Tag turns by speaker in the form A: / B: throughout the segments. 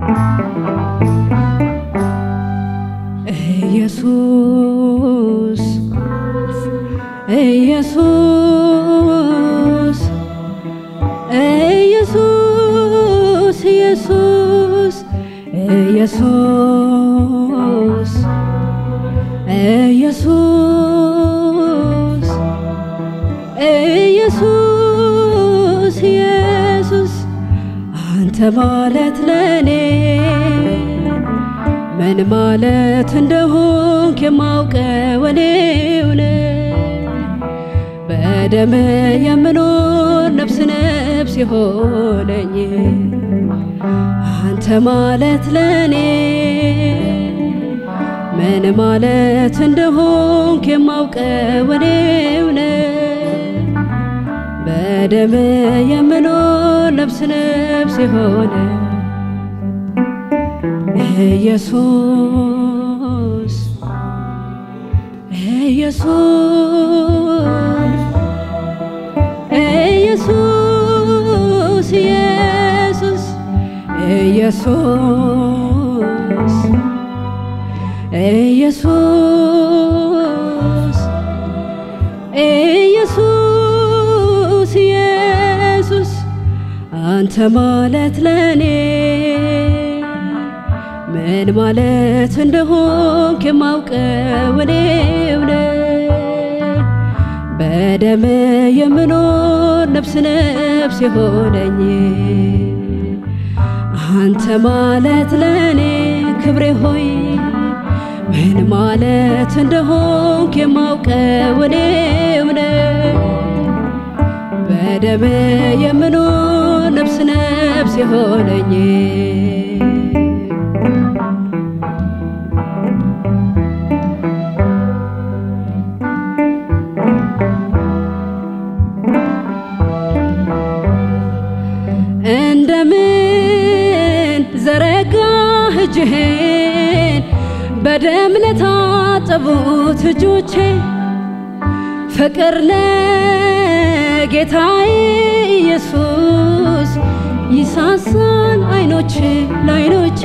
A: ኢየሱስ ኢየሱስ ኢየሱስ ኢየሱስ ኢየሱስ ኢየሱስ ኢየሱስ ኢየሱስ አንተ ማለት ለኔ ምን ማለት እንደሆንክ የማውቀው እኔው ነኝ። በደም የምኖር ነፍስ ነፍስ የሆነኝ አንተ ማለት ለኔ ምን ማለት እንደሆንክ የማውቀው እኔው ነኝ። በደም የምኖር ነፍስ ነፍስ የሆነ ኢየሱስ ኢየሱስ ኢየሱስ ኢየሱስ ኢየሱስ ኢየሱስ ኢየሱስ ኢየሱስ አንተ ማለት ለኔ ምን ማለት እንደሆንክ የማውቀው እኔው ነኝ። በደም የምኖር ነፍስ ነፍስ የሆነኝ አንተ ማለት ለኔ ክብሬ ሆይ ምን ማለት እንደሆንክ የማውቀው እኔው ነኝ። በደም የምኖር ነፍስ ነፍስ የሆነኝ እንደምን ዘረጋህ እጅህን በደም ለታጠቡት እጆቼ ፍቅር ለጌታዬ ኢየሱስ ይሳሳል አይኖች ለአይኖቼ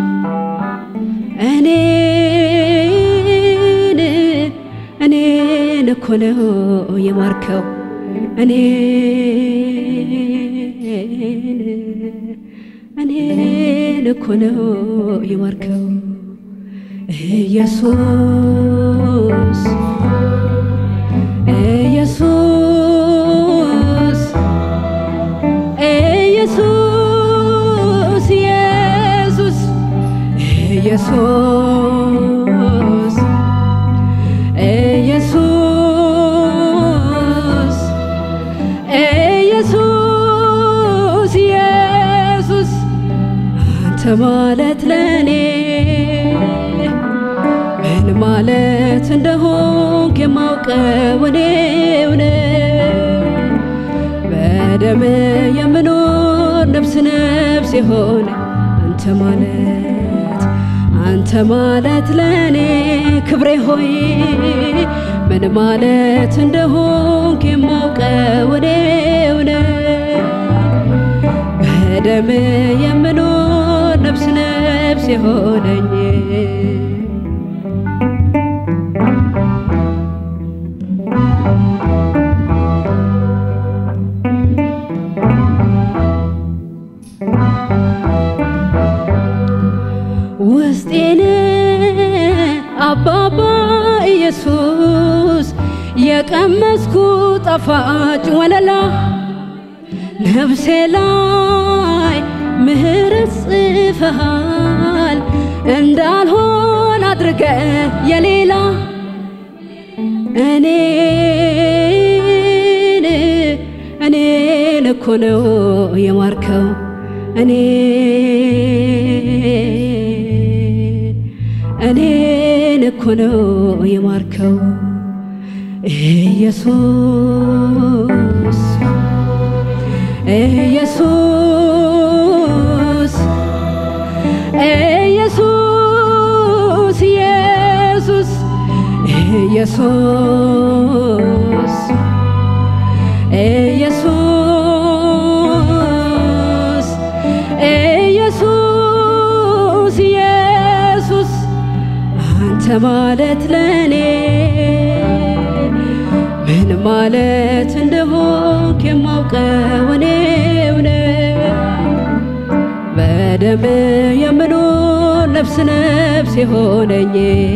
A: እኔን እኔን እኮ ነው የማርከው እኔን እኔን እኮ ነው የማርከው ኢየሱስ ኢየሱስ ኢየሱስ ኢየሱስ ኢየሱስ ኢየሱስ ኢየሱስ ኢየሱስ አንተ ማለት ለኔ ምን ማለት እንደሆንክ የማውቀው እኔው ነኝ። በደም የምኖር ነፍስ ነፍስ የሆነ አንተ ማለት አንተ ማለት ለኔ ክብሬ ሆይ ምን ማለት እንደሆንክ የማውቀው እኔው ነኝ። በደም የምኖር ነፍስ ነፍስ የሆነኝ ውስጤን አባባ ኢየሱስ የቀመስኩ ጣፋጭ ወለላ ነፍሴ ላይ ምህረት ጽፈሃል እንዳልሆን አድርገ የሌላ እኔን እኔን እኮ ነው የማርከው እኔ እኔን እኮ ነው የማርከው ኢየሱስ ኢየሱስ ኢየሱስ ኢየሱስ ኢየሱስ ኢየሱስ ኢየሱስ ማለት ለኔ ምን ማለት እንደሆንክ የማውቀው እኔው ነኝ። በደም የምኖር ነፍስ ነፍስ የሆነኝ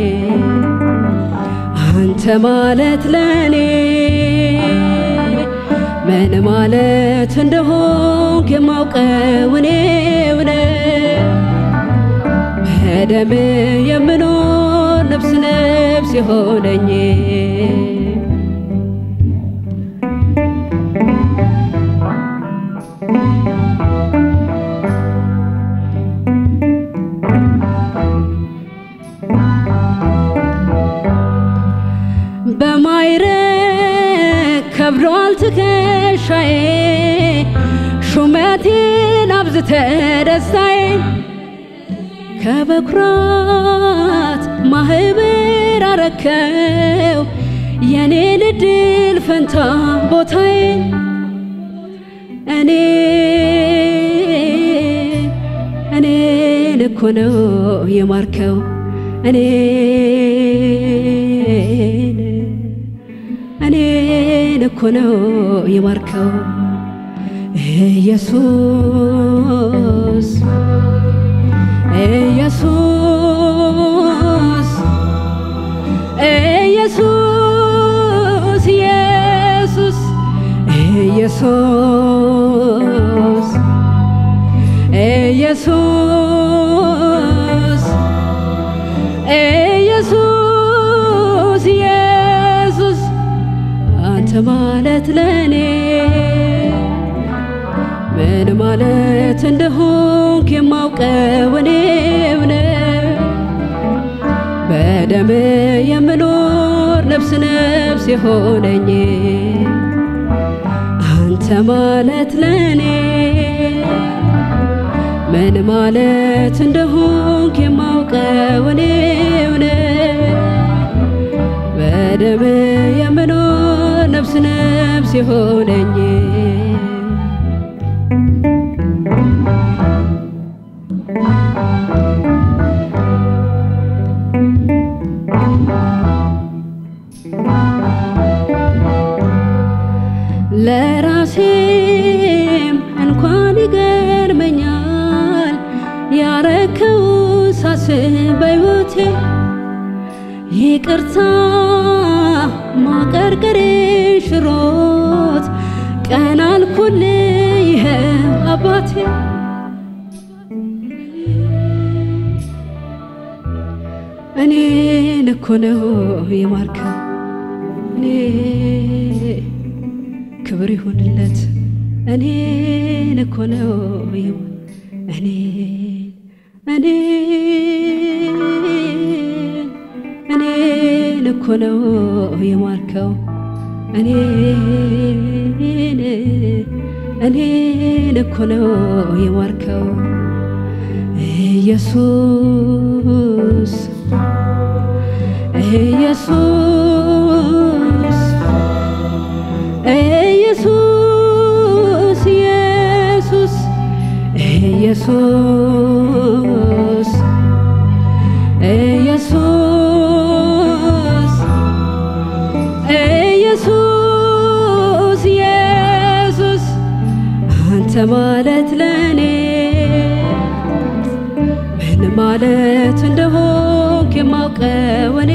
A: አንተ ማለት ለኔ ምን ማለት እንደሆንክ የማውቀው እኔው ነኝ። በደም የምኖር ነፍስ ነፍስ የሆነኝ በማይረግ ከብዷል ትከሻዬ ሹመቴን አብዝተ ደስታዬን ከበኩራት ማህበር አረከው የኔን እድል ፈንታ ቦታዬን እኔ እኔን እኮ ነው የማርከው እኔን እኔን እኮ ነው የማርከው ኢየሱስ ኢየሱስ ኢየሱስ ኢየሱስ ኢየሱስ ኢየሱስ ኢየሱስ ኢየሱስ አንተ ማለት ለኔ ምን ማለት እንደሆንክ የማውቀው እኔው ነኝ። በደም የምኖር ነፍስ ነፍስ የሆነኝ አንተ ማለት ለኔ ምን ማለት እንደሆንክ የማውቀው እኔው ነኝ። በደም የምኖር ነፍስ ነፍስ የሆነኝ ለራሴም እንኳን ይገርመኛል ያረከው ሳስብ በሕይወቴ ይቅርታ ማቀርቀሬ ሽሮት ቀን አልኩል ይኸ አባቴ እኔን እኮ ነው የማርከው እኔ ክብር ይሁንለት እኔን እኮ ነው የማ- እኔን እኔን እኔን እኮ ነው የማርከው እኔን እኔን እኮ ነው የማርከው ኢየሱስ ኢየሱስ ኢየሱስ ኢየሱስ ኢየሱስ ኢየሱስ ኢየሱስ ኢየሱስ አንተ ማለት ለኔ ምን ማለት እንደሆንክ የማውቀው እኔ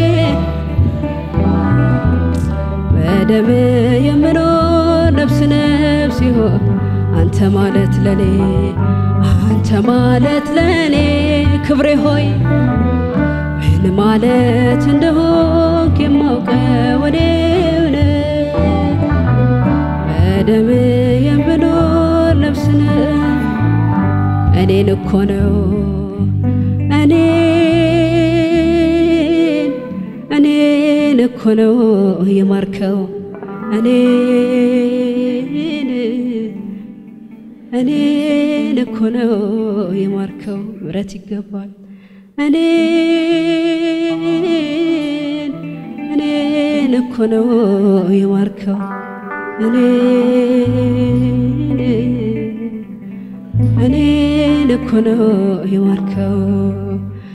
A: በደም የምኖር ነፍስ ነፍስ ይሆን አንተ ማለት ለኔ አንተ ማለት ለኔ ክብሬ ሆይ ምን ማለት እንደሆንክ የማውቀው እኔው ነኝ። በደም የምኖር ነፍስ ነህ እኔን እኮ ነው እኔን እኔን እኮ ነው የማርከው እኔን እኔን እኮ ነው የማርከው ምሕረት ይገባል እኔን እኔን እኮ ነው የማርከው እኔን እኔን እኮ ነው የማርከው